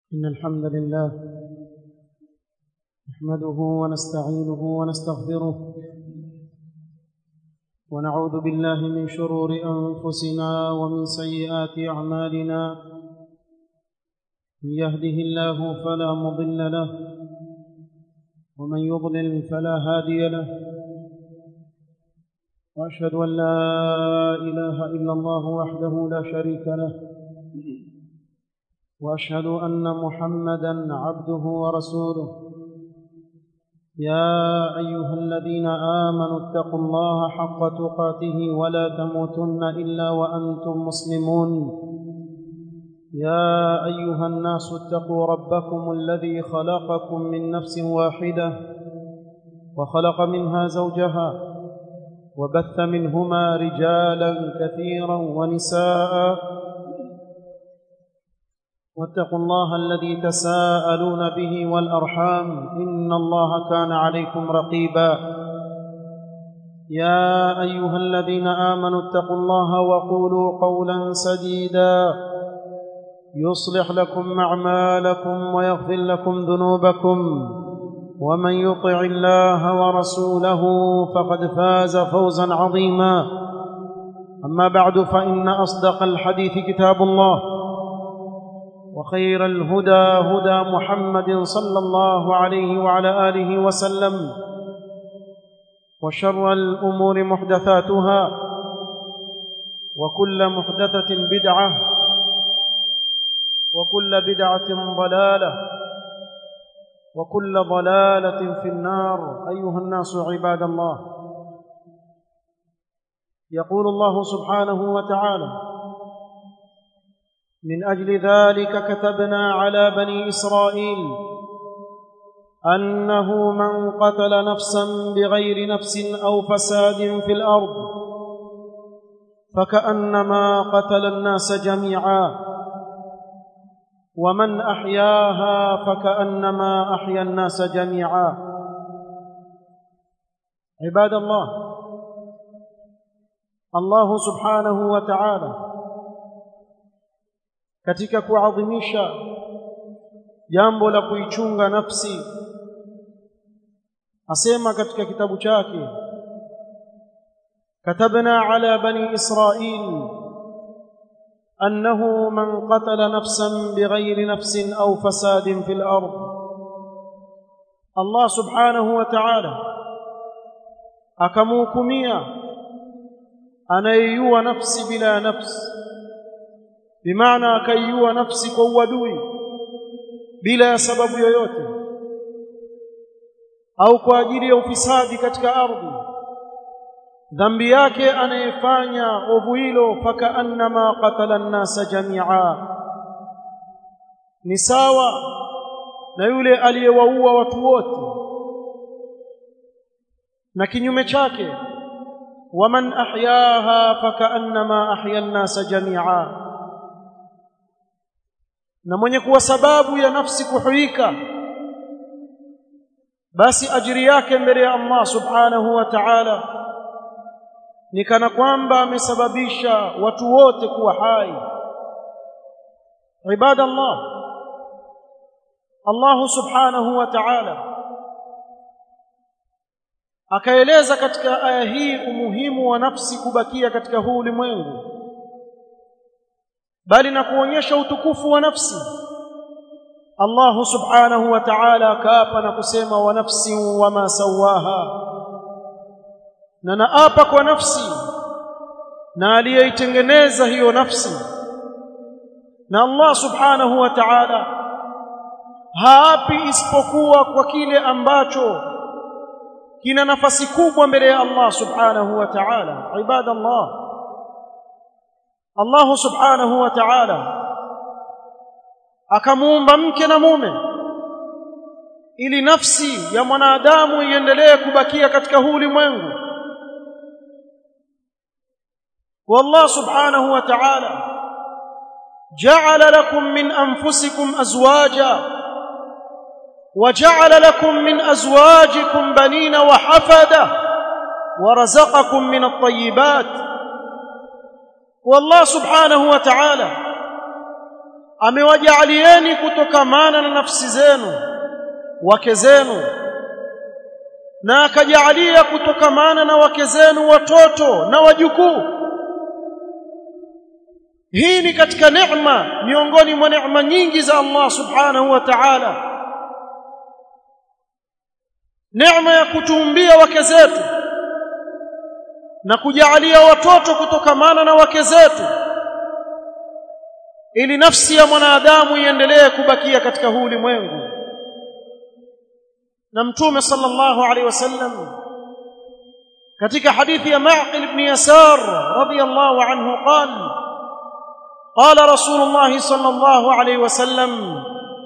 إن الحمد لله نحمده ونستعينه ونستغفره ونعوذ بالله من شرور أنفسنا ومن سيئات أعمالنا من يهده الله فلا مضل له ومن يضلل فلا هادي له وأشهد أن لا إله إلا الله وحده لا شريك له واشهد ان محمدا عبده ورسوله يا ايها الذين امنوا اتقوا الله حق تقاته ولا تموتن الا وانتم مسلمون يا ايها الناس اتقوا ربكم الذي خلقكم من نفس واحده وخلق منها زوجها وبث منهما رجالا كثيرا ونساء واتقوا الله الذي تساءلون به والارحام ان الله كان عليكم رقيبا يا ايها الذين امنوا اتقوا الله وقولوا قولا سديدا يصلح لكم اعمالكم ويغفر لكم ذنوبكم ومن يطع الله ورسوله فقد فاز فوزا عظيما اما بعد فان اصدق الحديث كتاب الله وخير الهدى هدى محمد صلى الله عليه وعلى اله وسلم وشر الامور محدثاتها وكل محدثه بدعه وكل بدعه ضلاله وكل ضلاله في النار ايها الناس عباد الله يقول الله سبحانه وتعالى من اجل ذلك كتبنا على بني اسرائيل انه من قتل نفسا بغير نفس او فساد في الارض فكانما قتل الناس جميعا ومن احياها فكانما احيا الناس جميعا عباد الله الله سبحانه وتعالى katika kuadhimisha jambo la kuichunga nafsi asema katika kitabu chake katabna ala bani israil annahu man qatala nafsan bighayri nafsin aw fasadin fil ard Allah subhanahu wa ta'ala akamhukumia anayeiua nafsi bila nafsi bimaana akaiua nafsi kwa uadui bila ya sababu yoyote au kwa ajili ya ufisadi katika ardhi dhambi yake anayefanya ovu hilo fakaannama qatala nnasa jamia ni sawa na yule aliyewaua watu wote na kinyume chake waman ahyaha fakaannama ahya nnasa jamia na mwenye kuwa sababu ya nafsi kuhuika basi ajiri yake mbele ya Allah subhanahu wa ta'ala ni kana kwamba amesababisha watu wote kuwa hai ibada Allah Allah subhanahu wa ta'ala akaeleza katika aya hii umuhimu wa nafsi kubakia katika huu ulimwengu bali na kuonyesha utukufu wa nafsi Allah subhanahu wa ta'ala akaapa na kusema wa nafsi wama sawaha na naapa kwa nafsi na aliyeitengeneza hiyo nafsi na Allah subhanahu wa ta'ala haapi isipokuwa kwa kile ambacho kina nafasi kubwa mbele ya Allah subhanahu wa ta'ala ibadallah Allah subhanahu wa ta'ala akamuumba mke na mume ili nafsi ya mwanadamu iendelee kubakia katika huu ulimwengu والله سبحانه وتعالى جعل لكم من انفسكم ازواجا وجعل لكم من ازواجكم بنين وحفده ورزقكم من الطيبات والله سبحانه وتعالى amewajaalieni kutokamana na nafsi zenu wake zenu na akajaalia kutokamana na wake zenu watoto na wajukuu hii ni katika neema miongoni mwa neema nyingi za Allah subhanahu wa ta'ala neema ya kutuumbia wake zetu na kujaalia watoto kutokamana na wake zetu ili nafsi ya mwanadamu iendelee kubakia katika huu ulimwengu na mtume sallallahu alaihi wasallam katika hadithi ya Ma'qil ibn Yasar radiyallahu anhu qala قال رسول الله صلى الله عليه وسلم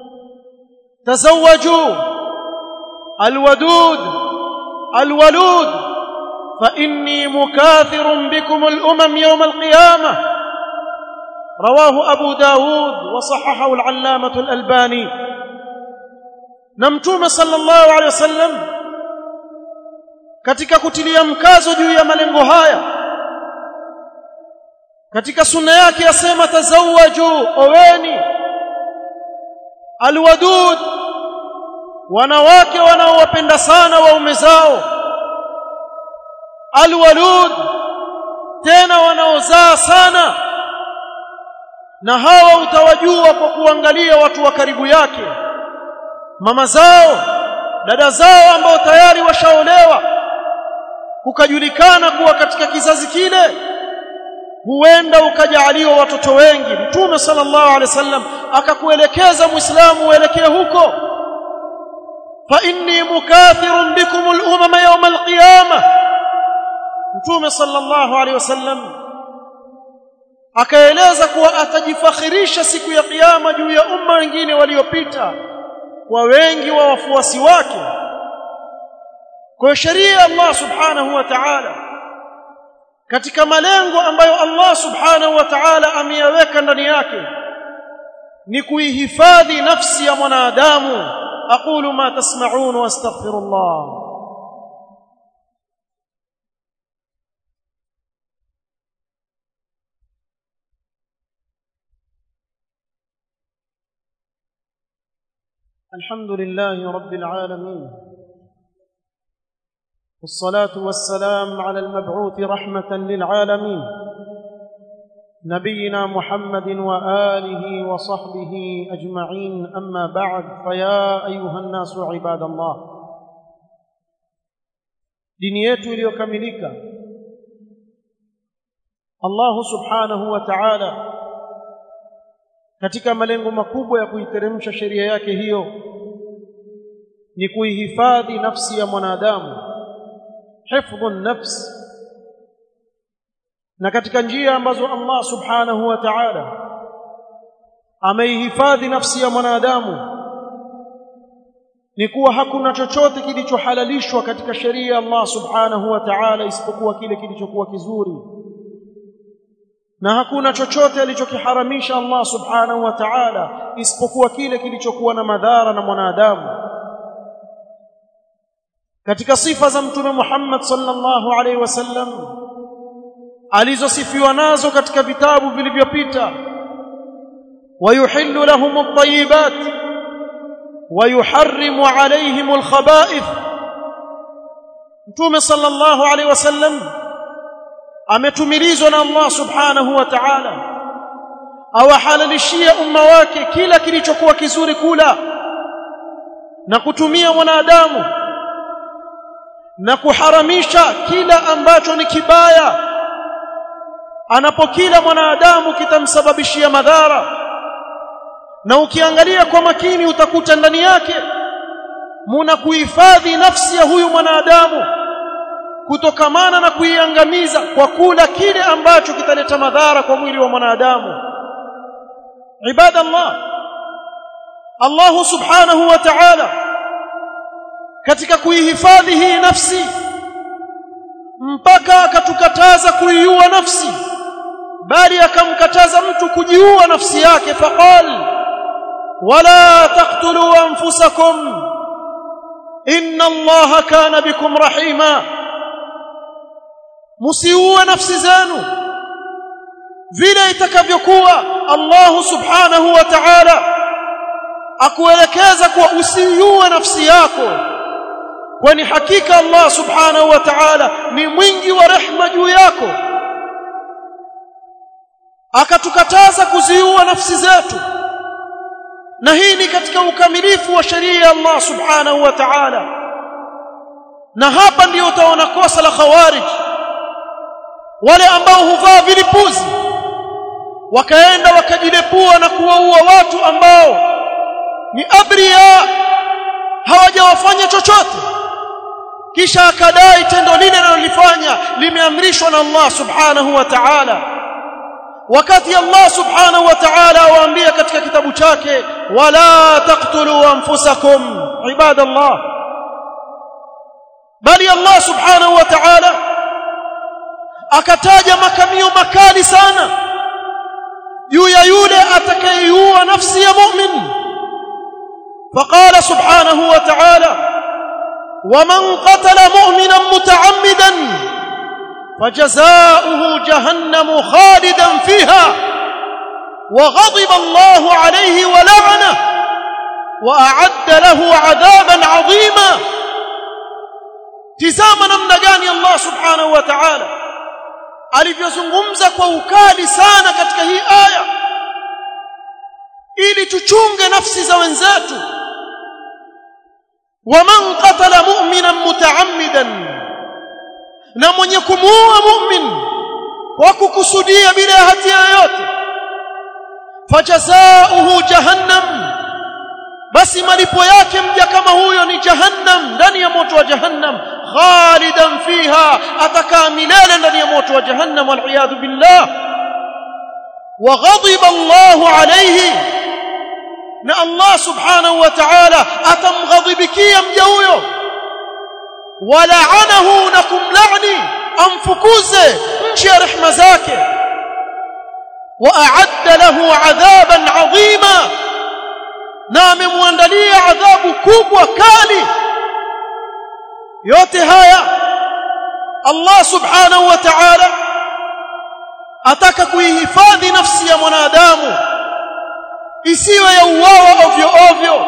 تزوجوا الودود الولود فإني مكاثر بكم الأمم يوم القيامة رواه أبو داود وصححه العلامة الألباني نمتوم صلى الله عليه وسلم katika kutilia mkazo juu ya malengo haya katika sunna yake yasema tazawaju oweni alwadud wanawake wanaowapenda sana waume zao alwalud tena wanaozaa sana na hawa utawajua kwa kuangalia watu wa karibu yake mama zao dada zao ambao tayari washaolewa kukajulikana kuwa katika kizazi kile huenda ukajaaliwa watoto wengi mtume sallallahu alaihi wasallam akakuelekeza muislamu uelekee huko fa inni mukathirun bikum al-umama yawm al-qiyamah mtume sallallahu alaihi wasallam akaeleza kuwa atajifakhirisha siku ya kiyama juu ya umma wengine waliopita kwa wengi wa wafuasi wake kwa sheria ya Allah subhanahu wa ta'ala katika malengo ambayo Allah subhanahu wa ta'ala ameyaweka ndani yake ni kuihifadhi nafsi ya mwanadamu aqulu ma tasma'un wa astaghfirullah الحمد لله رب العالمين والصلاة والسلام على المبعوث رحمة للعالمين نبينا محمد وآله وصحبه أجمعين أما بعد فيا أيها الناس عباد الله dini yetu iliyokamilika Allah subhanahu wa ta'ala katika malengo makubwa ya kuiteremsha sheria yake hiyo ni kuihifadhi nafsi ya mwanadamu hifdhu nafs na katika njia ambazo Allah subhanahu wa ta'ala ameihifadhi nafsi ya mwanadamu ni kuwa hakuna chochote kilichohalalishwa katika sheria ya Allah subhanahu wa ta'ala isipokuwa kile kilichokuwa kizuri na hakuna chochote alichokiharamisha Allah subhanahu wa ta'ala isipokuwa kile kilichokuwa na madhara na mwanadamu katika sifa za mtume Muhammad sallallahu alaihi wasallam alizosifiwa nazo katika vitabu vilivyopita wayuhillu lahum at-tayyibat wayuharrimu alaihim al-khaba'ith mtume sallallahu alaihi wasallam ametumilizwa na Allah subhanahu wa ta'ala awahalalishia umma wake kila kilichokuwa kizuri kula na kutumia mwanadamu na kuharamisha kila ambacho ni kibaya anapokila mwanadamu kitamsababishia madhara na ukiangalia kwa makini utakuta ndani yake muna kuhifadhi nafsi ya huyu mwanadamu kutokamana na kuiangamiza kwa kula kile ambacho kitaleta madhara kwa mwili wa mwanadamu ibada Allah Allah subhanahu wa ta'ala katika kuihifadhi hii nafsi mpaka akatukataza kuiua nafsi bali akamkataza mtu kujiua nafsi yake faqal wala taqtulu anfusakum inna allaha kana bikum rahima musiue nafsi zenu vile itakavyokuwa Allah subhanahu wa ta'ala akuelekeza kwa usiiue nafsi yako kwani hakika Allah subhanahu wa ta'ala ni mwingi wa rehma juu yako akatukataza kuziua nafsi zetu na hii ni katika ukamilifu wa sheria ya Allah subhanahu wa ta'ala na hapa ndio utaona kosa la khawarij wale ambao huvaa vilipuzi wakaenda wakajilepua na kuwaua watu ambao ni abriya hawajawafanya chochote kisha akadai tendo lile analolifanya limeamrishwa na Allah subhanahu wa ta'ala wakati Allah subhanahu wa ta'ala awaambia katika kitabu chake wala taqtulu anfusakum ibadallah bali Allah subhanahu wa ta'ala akataja makamio makali sana juu ya yule atakayeiua nafsi ya mu'min فقال سبحانه وتعالى ومن قتل مؤمنا متعمدا فجزاؤه جهنم خالدا فيها وغضب الله عليه ولعنه واعد له عذابا عظيما tizama namna gani Allah subhanahu wa ta'ala alivyozungumza kwa ukali sana katika hii aya ili tuchunge nafsi za wenzetu waman qatala mu'minan mutaammidan na mwenye kumuua mu'min kwa kukusudia bila hatia yoyote fajazaohu jahannam basi malipo yake mja kama huyo ni jahannam ndani ya moto wa jahannam khalidan fiha atakaa milele ndani ya moto wa jahannam wal billah wa ghadiba Allahu alayhi na Allah subhanahu wa ta'ala atamghadhibikia mja huyo walaanahu na kumlaani amfukuze nje ya rehema zake waa'adda lahu adhaban adhima na amemwandalia adhabu kubwa kali yote haya Allah subhanahu wa ta'ala ataka kuihifadhi nafsi ya mwanadamu isiwe ya uwawa ovyo ovyo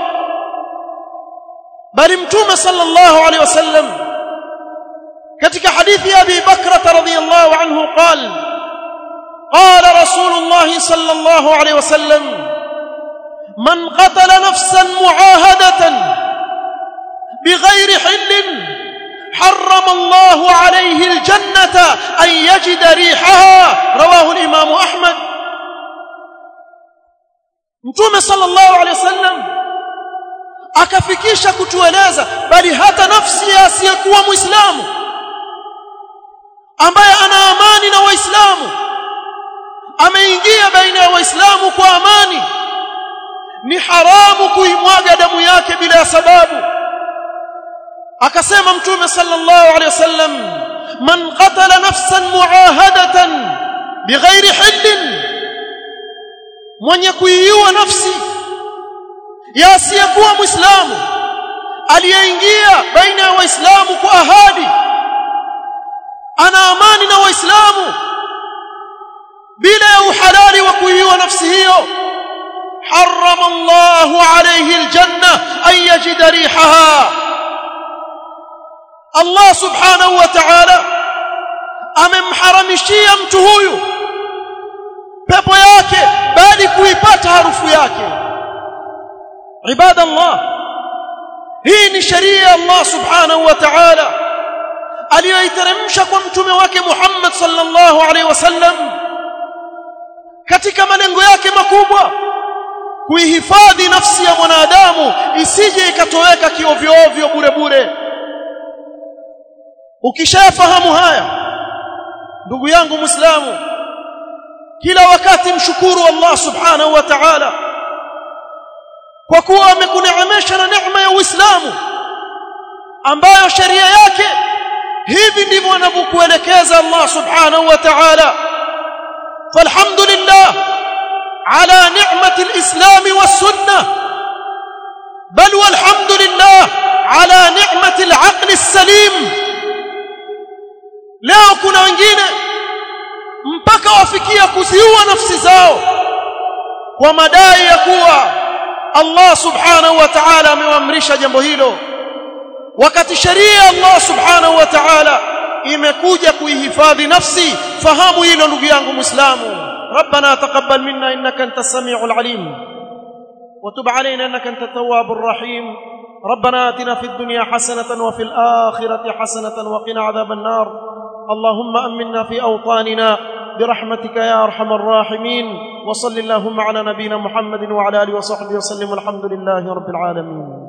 bali mtume sallallahu alaihi wasallam katika hadithi ya Abi Bakra radhiyallahu anhu قال قال رسول الله صلى الله عليه وسلم من قتل نفسا معاهدة بغير حل حرم الله عليه الجنة أن يجد ريحها رواه الإمام أحمد mtume sallallahu alaihi wasallam akafikisha kutueleza bali hata nafsi ya asiyekuwa muislamu ambaye ana amani na waislamu ameingia baina ya waislamu kwa amani ni haramu kuimwaga damu yake bila sababu akasema mtume sallallahu alaihi wasallam man qatala nafsan muahadatan bighairi hillin mwenye kuiua nafsi ya asiyekuwa muislamu aliyeingia baina ya waislamu kwa ahadi ana amani na waislamu bila ya uhalali wa kuiua nafsi hiyo حرم الله عليه الجنة أن يجد ريحها الله سبحانه وتعالى amemharamishia mtu huyu pepo yake bali kuipata harufu yake ibada Allah hii ni sheria ya Allah subhanahu wa ta'ala aliyoiteremsha kwa mtume wake Muhammad sallallahu alaihi wasallam katika malengo yake makubwa kuihifadhi nafsi ya mwanadamu isije ikatoweka kiovyo ovyo bure bure ukishafahamu haya ndugu yangu muislamu kila wakati mshukuru Allah subhanahu wa ta'ala kwa kuwa amekuneemesha na neema ya Uislamu ambayo sheria yake hivi ndivyo anavyokuelekeza Allah subhanahu wa ta'ala falhamdulillah على نعمة الإسلام والسنة بل والحمد لله على نعمة العقل السليم leo kuna wengine mpaka wafikia kuziua nafsi zao kwa madai ya kuwa Allah subhanahu wa ta'ala amewaamrisha jambo hilo wakati sheria Allah subhanahu wa ta'ala imekuja kuihifadhi nafsi fahamu hilo ndugu yangu muislamu ربنا تقبل منا انك انت السميع العليم وتب علينا انك انت التواب الرحيم ربنا اتنا في الدنيا حسنه وفي الاخره حسنه وقنا عذاب النار اللهم امنا في اوطاننا برحمتك يا ارحم الراحمين وصل اللهم على نبينا محمد وعلى اله وصحبه وسلم والحمد لله رب العالمين